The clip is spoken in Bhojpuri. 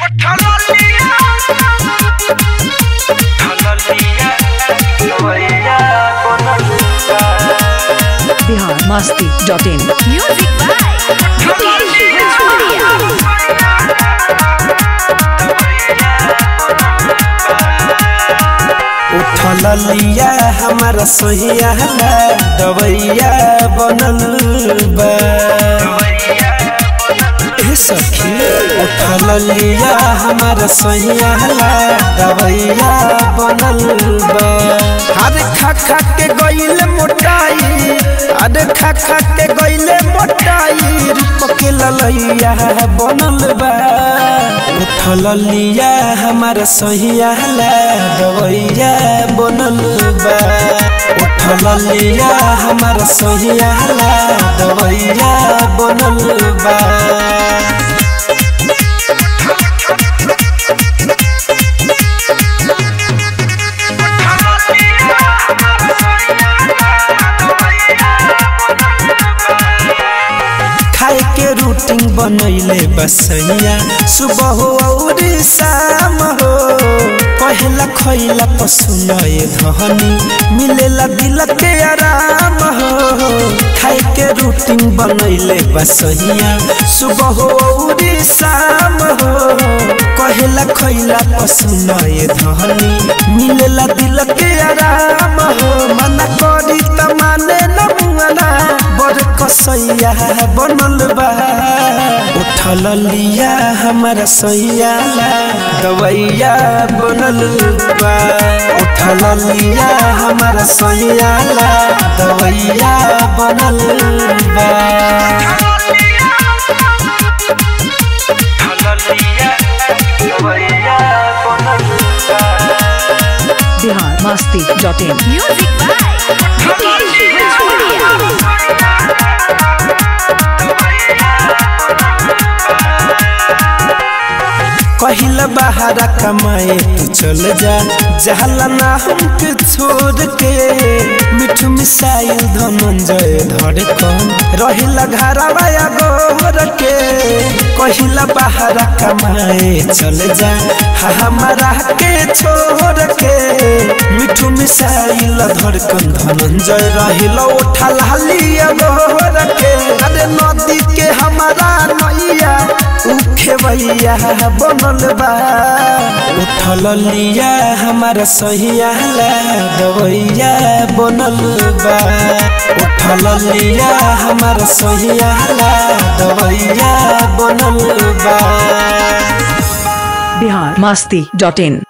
Bihar Masti dot in Music by Mukesh Bhajoria. उठल लिया हमारा सोहिया दवैया बनल बा ए सखी उठल लिया हमारा सोहिया दवैया बनल बा अरे खा खा के गइल मोटाई अरे खा खा के गइल मोटाई पके ललैया बनल बा उठल लिया हमारा सोहिया दवैया बनल बा उठल लिया हमारा सोहिया दवैया बनल बा खाए के रूटीन बनैले बसैया सुबह हो और शाम हो कहला खैला पसुनए धनी मिलेला दिल के आराम हो खाए के रूटीन बनैले बसैया सुबह हो और शाम हो कहला खैला पसुनए धनी मिलेला दिल के आराम हो मना करी त माने न मुआना बड़ कसैया बनल बा उठल लिया हमारा सैया दवैया बनल बा उठल लिया हमारा सैया दवैया बनल बा Bihar Masti dot in Music by Mukesh Bhajoria. कहिल बाहर कमाए तू चल जा जहला ना हमके छोड़ के मिठू मिसाइल धनंजय धड़कन रहिला घरवा गोर के कहिला बाहर कमाए चल जा हा हमारा के छोड़ के मिठू मिसाइल धड़कन धनंजय रहिला उठा लालिया गोर के अरे नदी के हमारा नैया उखे भैया बनल बा उठल लिया हमारा सहिया दवैया बनल बा उठल लिया हमारा सहिया दवैया बनल बा बिहार मस्ती डॉट इन